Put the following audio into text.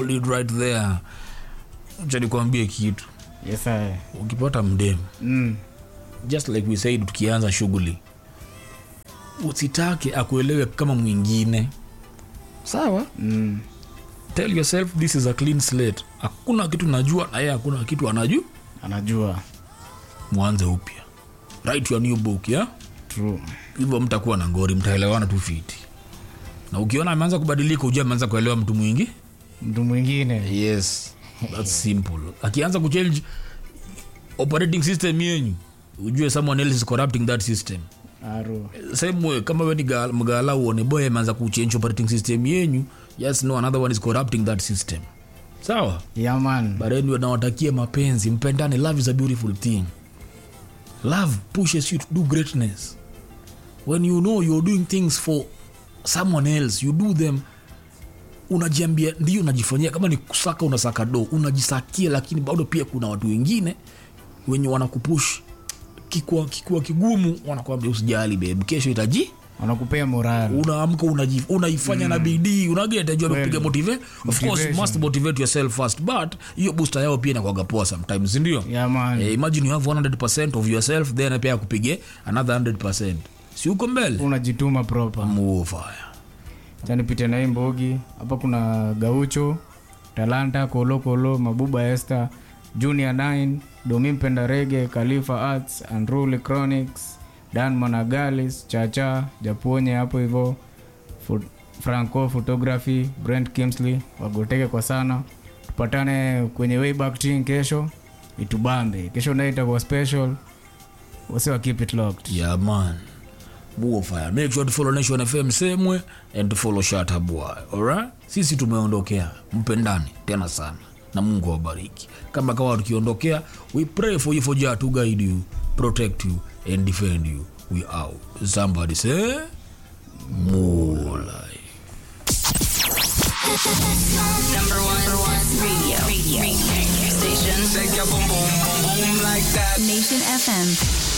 told it right there acha nikwambie kitu yes I. ukipata mdemu mm. just like we said tukianza shughuli usitake akuelewe kama mwingine sawa Mm. tell yourself this is a clean slate hakuna kitu najua na yeye hakuna kitu anajua anajua mwanze upya write your new book yeah? true hivyo mtakuwa na ngori mtaelewana tu fiti na ukiona ameanza kubadilika ujua ameanza kuelewa mtu mwingi mtu mwingine yes that's simple akianza kuchange operating system yenyu ujue someone else is corrupting that system aro same way kama we ni gal- mgala uone boy ameanza kuchange operating system yenyu just know another one is corrupting that system sawa yaman bareni nawatakia mapenzi mpendane love is a beautiful thing love pushes you to do greatness when you know you're doing things for someone else you do them unajiambia ndio unajifanyia kama ni kusaka unasaka do unajisakia lakini bado pia kuna watu wengine wenye wanakupush kikuwa, kikuwa kigumu wanakwambia usijali babe kesho itaji wanakupea moral unaamka unaji- unaifanya na bidii unagetajua Kweli. amepiga motivate of course you Motivation. must motivate yourself first but hiyo booster yao pia inakwaga poa sometimes ndio yaman eh, imagine you have 100% of yourself then pia kupige another 100% si uko mbele unajituma proper mufaya chanipite na hii mbogi hapa kuna gaucho talanta kolo kolo mabuba este junior 9 domi mpenda rege khalifa arts andruli chronics dan managalis chacha japonye hapo hivo Fu- franco photography brent kimsley wagoteke kwa sana tupatane kwenye wayback team kesho itubambe kesho nayo itakuwa special wasi wa keep it locked yeah man mufaya make sure to follow nation fm semwe and to follow shata boy alright sisi tumeondokea mpendani tena sana na mungu awabariki kama kawa tukiondokea we pray for you for jah to guide you protect you and defend you we out somebody say more life Number one, number one radio. radio. radio. Station. Shake your boom boom boom boom like that. Nation FM.